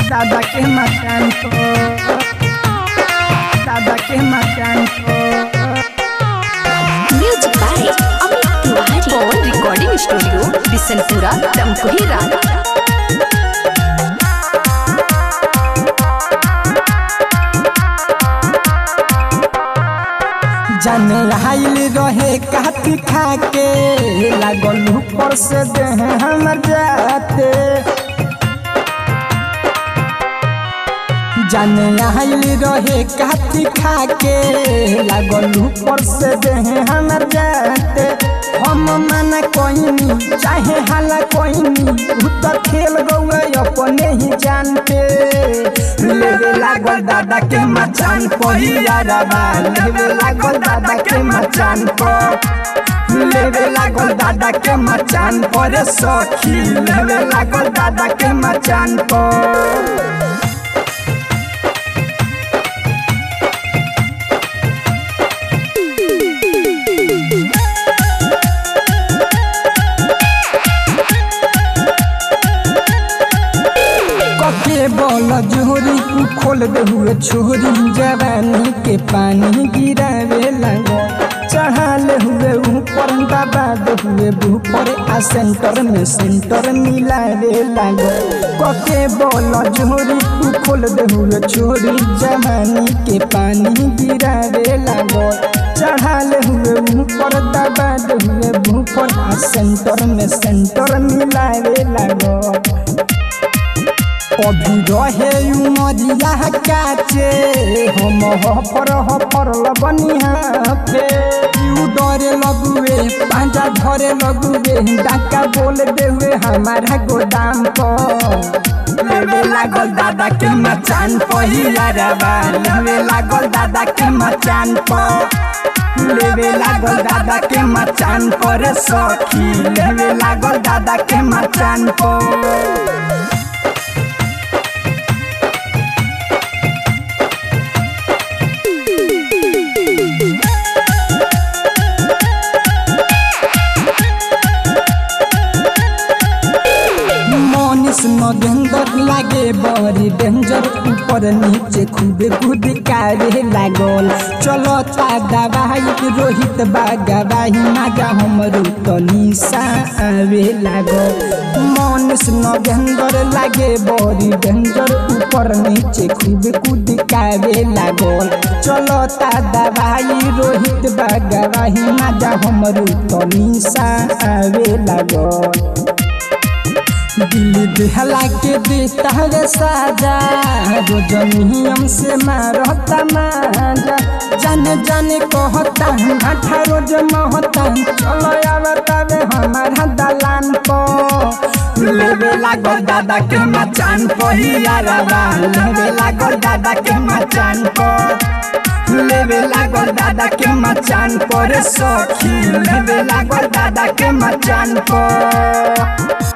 दादा के मकान पर दादा के मकान पर music by Amit Tiwari Pawan recording studio Bishunpura Damkuhi रात जाने आइल रहे काटी खा के लागल ऊपर से देह हमर जाते जाने आइल रहे काटी खा के लागल ऊपर से देह हमर जाते हम मना कोइनी चाहे हाला कोइनी उ तो खेल गौए अपने ही जानते लेवे लागल दादा के मचान पहियारबा लेवे लागल दादा के मचान पर लेवे लागल दादा के मचान पर सखी लेवे लागल दादा के मचान पर कके बोल जोरी खोल दे हुए छोरी जवानी के पानी गिरावे लगो चढ़ाले हुए ऊपर दबा दे हुए ऊपर आ सेंटर में सेंटर मिलावे लगो कके बोल जोरी खोल दे हुए छोरी जवानी के पानी गिरावे लगो चढ़ाले हुए ऊपर दबा दे हुए ऊपर आ सेंटर में सेंटर मिलावे लगो अभी रहे उमरिया काचे हम हफर हफर लगनिया पे यू डरे लगुए पांजा धरे लगुए डाका बोल देवे हमारा गोदाम पर लेवे लागल दादा के मचान पहियारबा लेवे लागल दादा के मचान पर लेवे लागल दादा के मचान पर सखी लेवे लागल दादा के मचान पर मनीष नगेंदर लागे बड़ी डेंजर ऊपर नीचे खूबे कूद कारे लागल चलो ता दवाई रोहित बागवाही मागा हमरो तनी आवे लागल मनीष नगेंदर लागे बड़ी डेंजर ऊपर नीचे खूबे कूद कारे लागल चलो ता दवाई रोहित बागवाही मागा हमरो तनी आवे लागल दिल दिहला के देता रे साजा रोज नियम से मारता माजा जाने जाने कहता आठा रोज महता चलो आवता वे हमारा दलान पर लेवे लागल दादा के मचान पहियारबा लेवे लागल दादा के मचान पर लेवे लागल दादा के मचान पर सखी लेवे लागल दादा के मचान पर